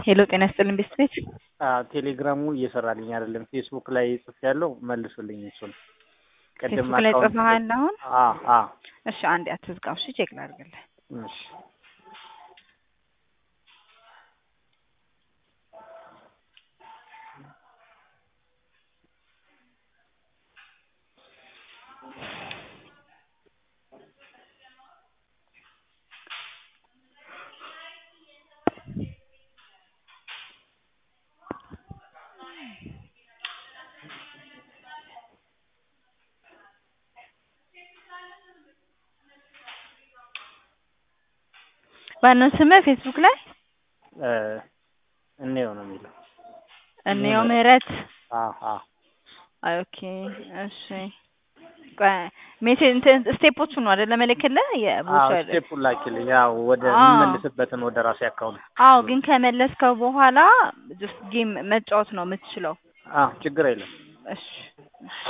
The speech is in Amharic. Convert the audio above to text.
ሄሎ ጤና ይስጥልኝ ቤስት ቤት ቴሌግራሙ እየሰራልኝ አይደለም። ፌስቡክ ላይ ጽፍ ያለው መልሱልኝ። እሱን ፌስቡክ ላይ ጽፈሃል አሁን? አዎ አዎ። እሺ አንዴ አትዝጋው። እሺ ቼክ ላድርግልህ። እሺ ማነው ስምህ ፌስቡክ ላይ? እንየው ነው የሚለው። እንየው ምህረት። አዎ አዎ። ኦኬ እሺ። ቆይ ሜሴጅ እንትን ስቴፖቹ ነው አይደለ መልክልህ? አዎ የቦቹ ስቴፑን ላኪልኝ። ያው ወደ አዎ። የምመልስበትን ወደ ራሴ አካውንት። አዎ ግን ከመለስከው በኋላ ጀስት ጌም መጫወት ነው የምትችለው። አዎ ችግር የለም። እሺ እሺ።